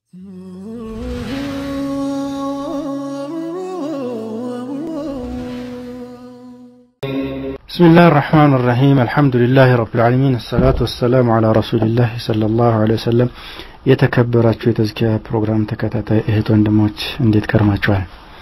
بسم الله الرحمن الرحيم الحمد لله رب العالمين الصلاة والسلام على رسول الله صلى الله عليه وسلم የተከበራችሁ የተዝኪያ ፕሮግራም ተከታታይ እህት ወንድሞች እንዴት ከርማችኋል?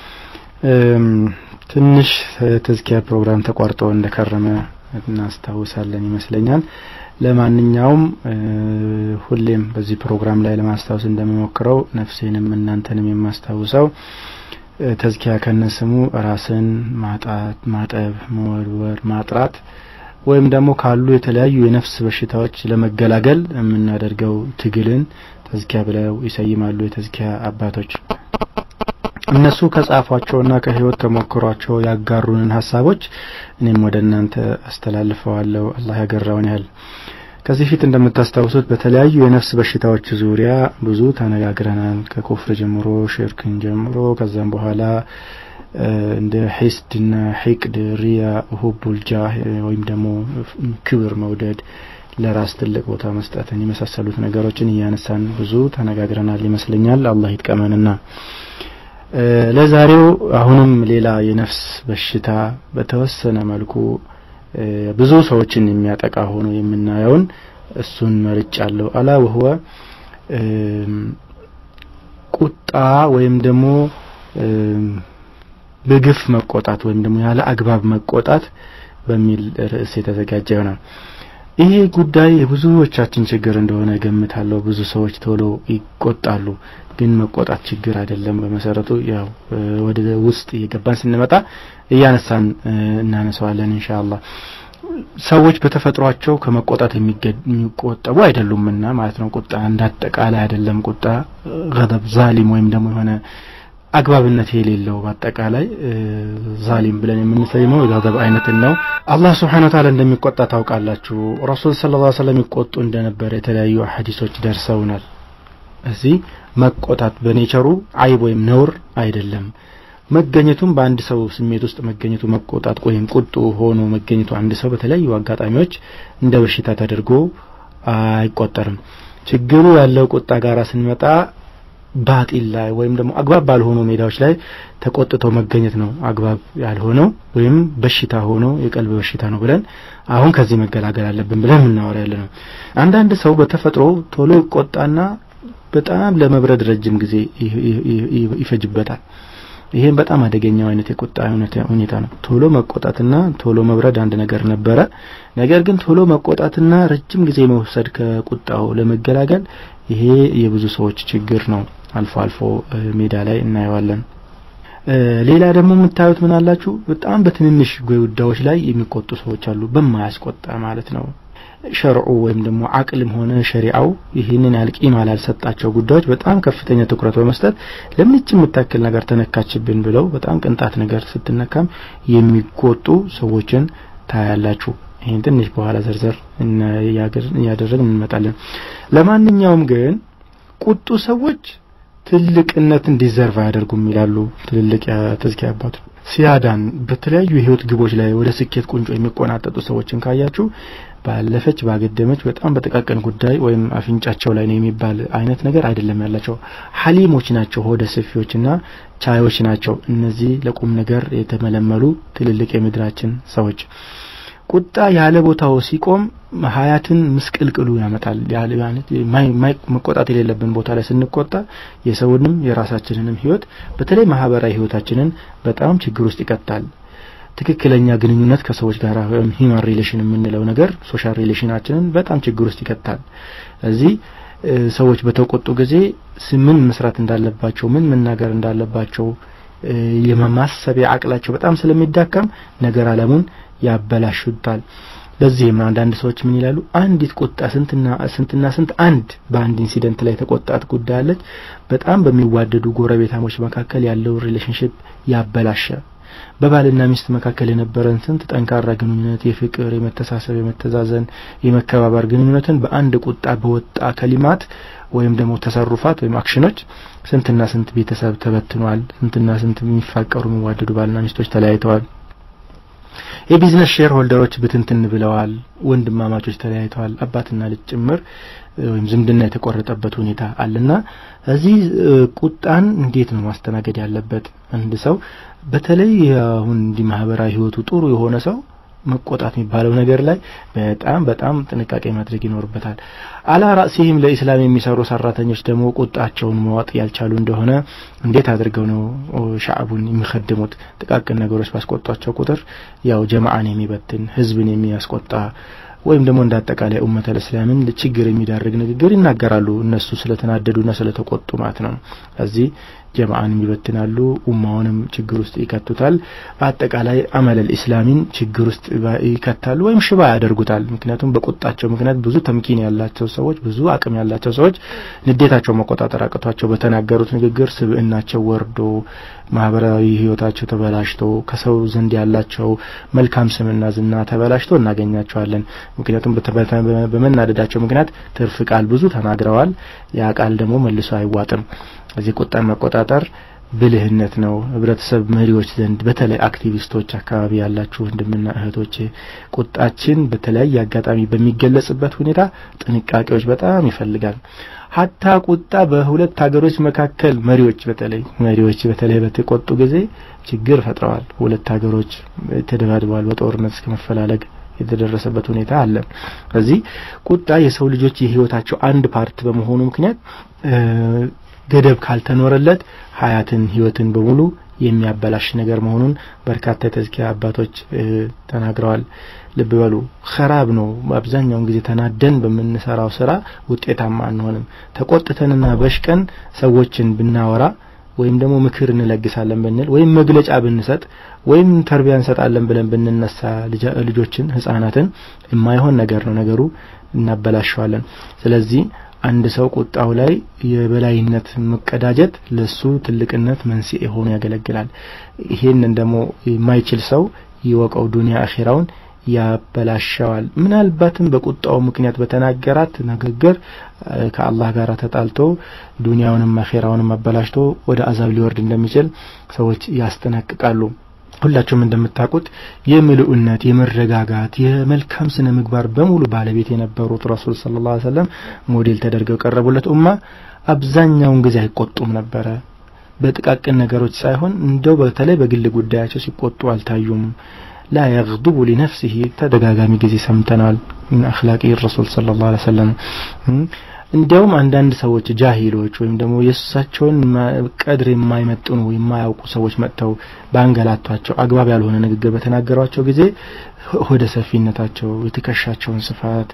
ትንሽ ተዝኪያ ፕሮግራም ተቋርጦ እንደከረመ እናስታውሳለን ይመስለኛል። ለማንኛውም ሁሌም በዚህ ፕሮግራም ላይ ለማስታወስ እንደምሞክረው ነፍሴንም እናንተንም የማስታውሰው ተዝኪያ ከነስሙ ራስን ማጣት፣ ማጠብ፣ መወርወር፣ ማጥራት ወይም ደግሞ ካሉ የተለያዩ የነፍስ በሽታዎች ለመገላገል የምናደርገው ትግልን ተዝኪያ ብለው ይሰይማሉ የተዝኪያ አባቶች። እነሱ ከጻፏቸውና ከህይወት ተሞክሯቸው ያጋሩንን ሀሳቦች እኔም ወደ እናንተ አስተላልፈዋለሁ። አላህ ያገራውን ያህል ከዚህ ፊት እንደምታስታውሱት በተለያዩ የነፍስ በሽታዎች ዙሪያ ብዙ ተነጋግረናል። ከኩፍር ጀምሮ ሽርክን ጀምሮ ከዛም በኋላ እንደ ሒስድና ሒቅድ፣ ሪያ፣ ሁቡል ጃህ ወይም ደግሞ ክብር መውደድ፣ ለራስ ትልቅ ቦታ መስጠትን የመሳሰሉት ነገሮችን እያነሳን ብዙ ተነጋግረናል ይመስለኛል። አላህ ይጥቀመንና ለዛሬው አሁንም ሌላ የነፍስ በሽታ በተወሰነ መልኩ ብዙ ሰዎችን የሚያጠቃ ሆኖ የምናየውን እሱን መርጫለሁ። አላ ወህወ ቁጣ ወይም ደግሞ በግፍ መቆጣት ወይም ደግሞ ያለ አግባብ መቆጣት በሚል ርዕስ የተዘጋጀ ይሆናል። ይሄ ጉዳይ የብዙዎቻችን ችግር እንደሆነ ገምታለሁ። ብዙ ሰዎች ቶሎ ይቆጣሉ፣ ግን መቆጣት ችግር አይደለም። በመሰረቱ ያው ወደ ውስጥ እየገባን ስንመጣ እያነሳን እናነሳዋለን ኢንሻአላህ። ሰዎች በተፈጥሯቸው ከመቆጣት የሚቆጠቡ አይደሉምና ማለት ነው። ቁጣ እንዳጠቃላይ አይደለም። ቁጣ ገደብ ዛሊም ወይም ደግሞ የሆነ አግባብነት የሌለው በአጠቃላይ ዛሊም ብለን የምንሰይመው የገደብ አይነትን ነው። አላህ ስብሓነሁ ወተዓላ እንደሚቆጣ ታውቃላችሁ። ረሱል ሰለላሁ ዐለይሂ ወሰለም ይቆጡ እንደነበረ የተለያዩ ሐዲሶች ደርሰውናል። እዚህ መቆጣት በኔቸሩ አይብ ወይም ነውር አይደለም። መገኘቱም በአንድ ሰው ስሜት ውስጥ መገኘቱ መቆጣት ወይም ቁጡ ሆኖ መገኘቱ አንድ ሰው በተለያዩ አጋጣሚዎች እንደ በሽታ ተደርጎ አይቆጠርም። ችግሩ ያለው ቁጣ ጋር ስንመጣ ባጢል ላይ ወይም ደግሞ አግባብ ባልሆኑ ሜዳዎች ላይ ተቆጥቶ መገኘት ነው አግባብ ያልሆነው ወይም በሽታ ሆኖ የቀልብ በሽታ ነው ብለን አሁን ከዚህ መገላገል አለብን ብለን የምናወራ ያለ ነው። አንዳንድ ሰው በተፈጥሮ ቶሎ ይቆጣና በጣም ለመብረድ ረጅም ጊዜ ይፈጅበታል። ይሄም በጣም አደገኛው አይነት የቁጣ ሁኔታ ነው። ቶሎ መቆጣትና ቶሎ መብረድ አንድ ነገር ነበረ። ነገር ግን ቶሎ መቆጣትና ረጅም ጊዜ መውሰድ ከቁጣው ለመገላገል ይሄ የብዙ ሰዎች ችግር ነው። አልፎ አልፎ ሜዳ ላይ እናየዋለን። ሌላ ደግሞ የምታዩት ምን አላችሁ? በጣም በትንንሽ ጉዳዮች ላይ የሚቆጡ ሰዎች አሉ። በማያስቆጣ ማለት ነው። ሸርዑ ወይም ደግሞ አቅልም ሆነ ሸሪዓው ይህንን ያህል ቂም አላልሰጣቸው ጉዳዮች በጣም ከፍተኛ ትኩረት በመስጠት ለምንች የምታክል ነገር ተነካችብን ብለው በጣም ቅንጣት ነገር ስትነካም የሚቆጡ ሰዎችን ታያላችሁ። ይህን ትንሽ በኋላ ዘርዘር እያደረግን እንመጣለን። ለማንኛውም ግን ቁጡ ሰዎች ትልቅነትን ዲዘርቭ አያደርጉም ይላሉ ትልልቅ የተዝኪያ አባቶች። ሲያዳን በተለያዩ የህይወት ግቦች ላይ ወደ ስኬት ቁንጮ የሚቆናጠጡ ሰዎችን ካያችሁ ባለፈች ባገደመች በጣም በጥቃቅን ጉዳይ ወይም አፍንጫቸው ላይ ነው የሚባል አይነት ነገር አይደለም ያላቸው። ሀሊሞች ናቸው፣ ሆደ ሰፊዎችና ቻዮች ናቸው። እነዚህ ለቁም ነገር የተመለመሉ ትልልቅ የምድራችን ሰዎች ቁጣ ያለ ቦታው ሲቆም ሀያትን ምስቅልቅሉ ያመጣል። መቆጣት የሌለብን ቦታ ላይ ስንቆጣ የሰውንም የራሳችንንም ህይወት በተለይ ማህበራዊ ህይወታችንን በጣም ችግር ውስጥ ይቀጣል። ትክክለኛ ግንኙነት ከሰዎች ጋር ወይም ሂማን ሪሌሽን የምንለው ነገር ሶሻል ሪሌሽናችንን በጣም ችግር ውስጥ ይከታል። እዚህ ሰዎች በተቆጡ ጊዜ ምን መስራት እንዳለባቸው ምን መናገር እንዳለባቸው የማሰቢያ አቅላቸው በጣም ስለሚዳከም ነገር አለሙን ያበላሹታል። ለዚህም ነው አንዳንድ ሰዎች ምን ይላሉ? አንዲት ቁጣ ስንትና ስንትና ስንት አንድ በአንድ ኢንሲደንት ላይ ተቆጣት ጉዳይ አለች በጣም በሚዋደዱ ጎረቤታሞች መካከል ያለውን ሪሌሽንሽፕ ያበላሸ በባልና ሚስት መካከል የነበረን ስንት ጠንካራ ግንኙነት፣ የፍቅር፣ የመተሳሰብ፣ የመተዛዘን፣ የመከባበር ግንኙነትን በአንድ ቁጣ በወጣ ከሊማት ወይም ደግሞ ተሰሩፋት ወይም አክሽኖች ስንትና ስንት ቤተሰብ ተበትኗል። ስንትና ስንት የሚፋቀሩ የሚዋደዱ ባልና ሚስቶች ተለያይተዋል። የቢዝነስ ሼር ሆልደሮች ብትንትን ብለዋል። ወንድማማቾች ተለያይተዋል። አባትና ልጅ ጭምር ወይም ዝምድና የተቆረጠበት ሁኔታ አለና እዚህ ቁጣን እንዴት ነው ማስተናገድ ያለበት? አንድ ሰው በተለይ አሁን እንዲህ ማህበራዊ ህይወቱ ጥሩ የሆነ ሰው መቆጣት የሚባለው ነገር ላይ በጣም በጣም ጥንቃቄ ማድረግ ይኖርበታል። አላ ራእሲህም ለኢስላም የሚሰሩ ሰራተኞች ደግሞ ቁጣቸውን መዋጥ ያልቻሉ እንደሆነ እንዴት አድርገው ነው ሻዕቡን የሚከድሙት? ጥቃቅን ነገሮች ባስቆጧቸው ቁጥር ያው ጀማዓን የሚበትን ህዝብን የሚያስቆጣ ወይም ደግሞ እንደ አጠቃላይ ኡመተ እስላምን ችግር የሚዳርግ ንግግር ይናገራሉ። እነሱ ስለተናደዱና ስለተቆጡ ማለት ነው። እዚህ ጀማዓን ይበትናሉ፣ ኡማውንም ችግር ውስጥ ይከቱታል። በአጠቃላይ አመለል ኢስላሚን ችግር ውስጥ ይከታሉ ወይም ሽባ ያደርጉታል። ምክንያቱም በቁጣቸው ምክንያት ብዙ ተምኪን ያላቸው ሰዎች፣ ብዙ አቅም ያላቸው ሰዎች ንዴታቸው መቆጣጠር አቅቷቸው በተናገሩት ንግግር ስብዕናቸው ወርዶ ማህበራዊ ህይወታቸው ተበላሽቶ ከሰው ዘንድ ያላቸው መልካም ስምና ዝና ተበላሽቶ እናገኛቸዋለን። ምክንያቱም በመናደዳቸው ምክንያት ትርፍ ቃል ብዙ ተናግረዋል። ያ ቃል ደግሞ መልሶ አይዋጥም። እዚህ ቁጣን መቆጣጠር ብልህነት ነው። ህብረተሰብ መሪዎች ዘንድ በተለይ አክቲቪስቶች አካባቢ ያላችሁ ወንድምና እህቶች ቁጣችን በተለያየ አጋጣሚ በሚገለጽበት ሁኔታ ጥንቃቄዎች በጣም ይፈልጋል። ሀታ ቁጣ በሁለት ሀገሮች መካከል መሪዎች በተለይ መሪዎች በተለይ በተቆጡ ጊዜ ችግር ፈጥረዋል። ሁለት ሀገሮች ተደባድበዋል። በጦርነት እስከ መፈላለግ የተደረሰበት ሁኔታ አለ። ስለዚህ ቁጣ የሰው ልጆች የህይወታቸው አንድ ፓርት በመሆኑ ምክንያት ገደብ ካልተኖረለት ሀያትን ህይወትን በሙሉ የሚያበላሽ ነገር መሆኑን በርካታ የተዝኪያ አባቶች ተናግረዋል። ልብ በሉ ኸራብ ነው። አብዛኛውን ጊዜ ተናደን በምንሰራው ስራ ውጤታማ አንሆንም። ተቆጥተንና በሽቀን ሰዎችን ብናወራ ወይም ደግሞ ምክር እንለግሳለን ብንል ወይም መግለጫ ብንሰጥ ወይም ተርቢያ እንሰጣለን ብለን ብንነሳ ልጆችን ህጻናትን የማይሆን ነገር ነው ነገሩ፣ እናበላሸዋለን። ስለዚህ አንድ ሰው ቁጣው ላይ የበላይነት መቀዳጀት ለሱ ትልቅነት መንስኤ ሆኖ ያገለግላል። ይሄንን ደግሞ የማይችል ሰው ይወቀው ዱንያ አኺራውን ያበላሸዋል። ምናልባትም በቁጣው ምክንያት በተናገራት ንግግር ከአላህ ጋር ተጣልቶ ዱንያውንም አኺራውንም አበላሽቶ ወደ አዛብ ሊወርድ እንደሚችል ሰዎች ያስጠነቅቃሉ። ሁላችሁም እንደምታውቁት የምልኡነት፣ የመረጋጋት፣ የመልካም ስነ ምግባር በሙሉ ባለቤት የነበሩት ረሱል ሰለላሁ ዐለይሂ ወሰለም ሞዴል ተደርገው የቀረቡለት ኡማ አብዛኛውን ጊዜ አይቆጡም ነበረ። በጥቃቅን ነገሮች ሳይሆን እንደው በተለይ በግል ጉዳያቸው ሲቆጡ አልታዩም። ላ የግዱቡ ሊነፍሲሂ ተደጋጋሚ ጊዜ ሰምተናል። ምን አኽላቂ ረሱል ሰለላሁ ዐለይሂ ወሰለም እንዲያውም አንዳንድ ሰዎች ጃሂሎች ወይም ደግሞ የእሳቸውን ቀድር የማይመጥኑ የማያውቁ ሰዎች መጥተው ባንገላቷቸው አግባብ ያልሆነ ንግግር በተናገሯቸው ጊዜ ሆደ ሰፊነታቸው፣ የትከሻቸውን ስፋት፣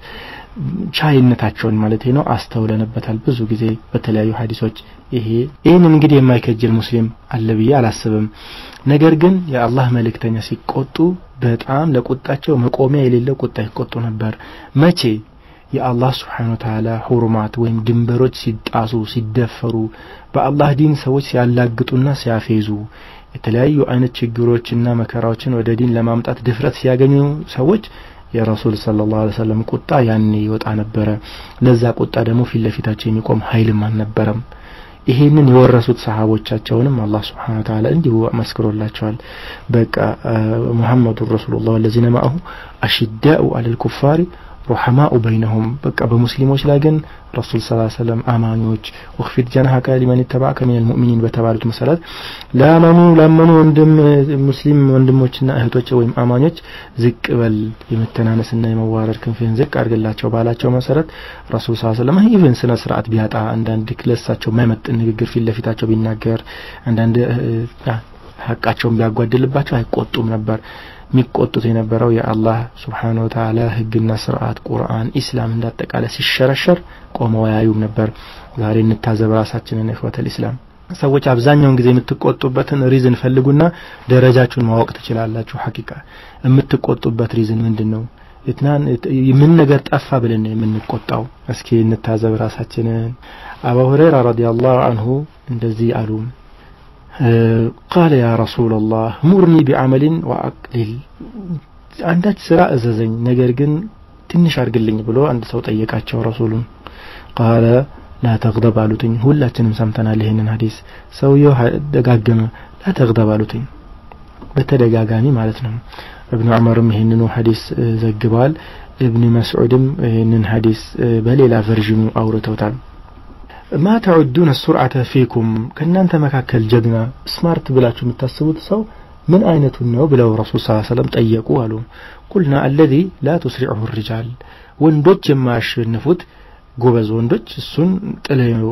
ቻይነታቸውን ማለት ነው አስተውለንበታል ብዙ ጊዜ በተለያዩ ሀዲሶች። ይሄ ይህንን እንግዲህ የማይከጅል ሙስሊም አለ ብዬ አላስብም። ነገር ግን የአላህ መልእክተኛ ሲቆጡ በጣም ለቁጣቸው መቆሚያ የሌለው ቁጣ ይቆጡ ነበር። መቼ የአላህ ስብሓን ወተዓላ ሁሩማት ወይም ድንበሮች ሲጣሱ ሲደፈሩ፣ በአላህ ዲን ሰዎች ሲያላግጡና ሲያፌዙ፣ የተለያዩ አይነት ችግሮችና መከራዎችን ወደ ዲን ለማምጣት ድፍረት ሲያገኙ ሰዎች የረሱል ሰለላሁ ዐለይሂ ወሰለም ቁጣ ያኔ ይወጣ ነበረ። ለዛ ቁጣ ደግሞ ፊት ለፊታቸው የሚቆም ኃይልም አልነበረም። ይሄንን የወረሱት ሰሃቦቻቸውንም አላህ ስብሓን ወተዓላ እንዲሁ መስክሮላቸዋል። በቃ ሙሐመዱ ረሱሉላህ ወለዚነ ማአሁ አሽዳኡ አለል ኩፋሪ ሩሐማኡ በይነሁም በቃ በሙስሊሞች ላይ ግን ረሱል ስ ሰለም አማኞች ወክፊድ ጀናሀከ ሊመን ተባዕከ ሚነል ሙእሚኒን በተባሉት መሰረት ለአማኑ ላመኑ ወንድም ሙስሊም ወንድሞችና እህቶች ወይም አማኞች ዝቅ በል የመተናነስና የመዋረድ ክንፍህን ዝቅ አድርግላቸው ባላቸው መሰረት ረሱል ስ ሰለም ኢቨን ስነ ስርዓት ቢያጣ አንዳንድ ለሳቸው የማይመጥን ንግግር ፊት ለፊታቸው ቢናገር አንዳንድ ሀቃቸውን ቢያጓድልባቸው አይቆጡም ነበር። የሚቆጡት የነበረው የአላህ ስብሓን ወተዓላ ህግና ስርዓት ቁርአን፣ ኢስላም እንዳጠቃላይ ሲሸረሸር ቆመው ያዩም ነበር። ዛሬ እንታዘብ ራሳችንን ኢኽወተል ኢስላም። ሰዎች አብዛኛውን ጊዜ የምትቆጡበትን ሪዝን ፈልጉና ደረጃችሁን ማወቅ ትችላላችሁ። ሐቂቃ የምትቆጡበት ሪዝን ምንድን ነው? ምን ነገር ጠፋ ብለን ነው የምንቆጣው? እስኪ እንታዘብ ራሳችንን። አቡ ሁረይራ ረዲየላሁ አንሁ እንደዚህ አሉ ቃለ ያ ረሱላላህ ሙርኒ ቢዐመሊን ወአቅሊል አንዳች ስራ እዘዘኝ ነገር ግን ትንሽ አድርግልኝ ብሎ አንድ ሰው ጠየቃቸው ረሱሉን ቃለ ላ ተግደብ አሉትኝ ሁላችንም ሰምተናል ይህንን ሀዲስ ሰውየው ደጋገመ ላ ተግደብ አሉትኝ በተደጋጋሚ ማለት ነው እብኑ ዑመርም ይህንኑ ሐዲስ ዘግበዋል እብን መስዑድም ይህንን ሐዲስ በሌላ ቨርዥኑ አውርተውታል ማ ተዑዱን ሱርዓተ ፊኩም ከእናንተ መካከል ጀግና ስማርት ብላችሁ የምታስቡት ሰው ምን አይነቱን ነው ብለው ረሱል ስ ሰለም ጠየቁ አሉ ቁልና አለዚ ላ ቱስሪዑሁ ሪጃል ወንዶች የማያሸንፉት ጎበዝ ወንዶች እሱን ጥለው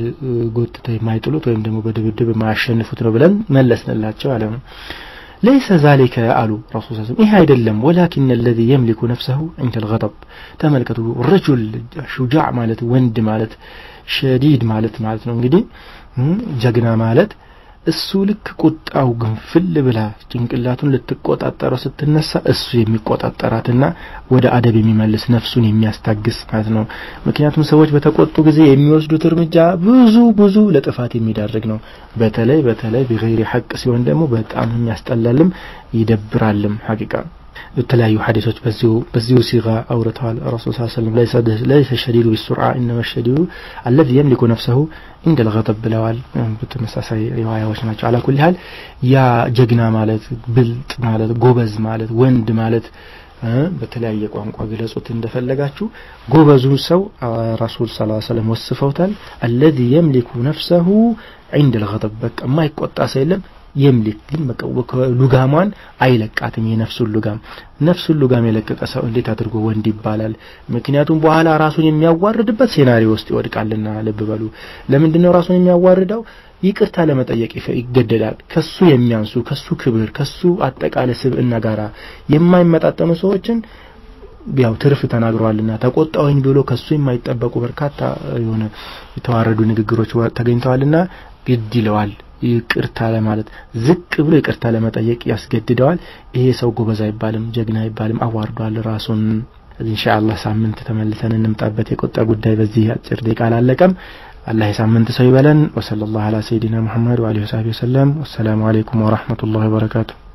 ጎትተው የማይጥሉት ወይም ደግሞ በድብድብ የማያሸንፉት ነው ብለን መለስንላቸው አለ ليس ذلك አሉ ረሱል ስ ይህ አይደለም ወላኪን الذي يملك نفسه عند الغضب ተመልከቱ ረጁል ሹጃዕ ማለት ወንድ ማለት ሸዲድ ማለት ማለት ነው እንግዲህ ጀግና ማለት እሱ ልክ ቁጣው ግንፍል ብላ ጭንቅላቱን ልትቆጣጠረው ስትነሳ እሱ የሚቆጣጠራትና ወደ አደብ የሚመልስ ነፍሱን የሚያስታግስ ማለት ነው ምክንያቱም ሰዎች በተቆጡ ጊዜ የሚወስዱት እርምጃ ብዙ ብዙ ለጥፋት የሚዳርግ ነው በተለይ በተለይ ቢገይሪ ሐቅ ሲሆን ደግሞ በጣም የሚያስጠላልም ይደብራልም ሐቂቃ የተለያዩ ሐዲሶች በዚሁ በዚሁ ሲጋ አውርተዋል ረሱል ስ ሰለም ለይሰ ሸዲዱ ቢሱርዓ ኢነማ ሸዲዱ አለዚ የምሊኩ ነፍሰሁ እንደ ልገጠብ ብለዋል በተመሳሳይ ሪዋያዎች ናቸው አላ ኩል ያህል ያ ጀግና ማለት ብልጥ ማለት ጎበዝ ማለት ወንድ ማለት በተለያየ ቋንቋ ግለጹት እንደፈለጋችሁ ጎበዙን ሰው ረሱል ስ ሰለም ወስፈውታል አለዚ የምሊኩ ነፍሰሁ عند الغضب በቃ የማይቆጣ ሰው የለም የምሊክ ግን ሉጋሟን አይለቃትም የነፍሱን ሉጋም ነፍሱን ሉጋም የለቀቀ ሰው እንዴት አድርጎ ወንድ ይባላል ምክንያቱም በኋላ ራሱን የሚያዋርድበት ሴናሪዮ ውስጥ ይወድቃልና ልብ በሉ ለምንድን ነው ራሱን የሚያዋርደው ይቅርታ ለመጠየቅ ይገደዳል ከሱ የሚያንሱ ከሱ ክብር ከሱ አጠቃላይ ስብዕና ጋራ የማይመጣጠኑ ሰዎችን ያው ትርፍ ተናግረዋልና ተቆጣውኝ ብሎ ከሱ የማይጠበቁ በርካታ የሆነ የተዋረዱ ንግግሮች ተገኝተዋልና ግድ ይለዋል ይቅርታ ለማለት ዝቅ ብሎ ይቅርታ ለመጠየቅ ያስገድደዋል ይሄ ሰው ጎበዝ አይባልም ጀግና አይባልም አዋርዷል ራሱን ኢንሻአላህ ሳምንት ተመልሰን እንምጣበት የቆጣ ጉዳይ በዚህ አጭር ደቂቃ አላለቀም አላህ የሳምንት ሰው ይበለን ወሰለላሁ ዐላ ሰይዲና ሙሐመድ ወአሊሂ ወሰለም ወሰላሙ አለይኩም ወራህመቱላሂ ወበረካቱሁ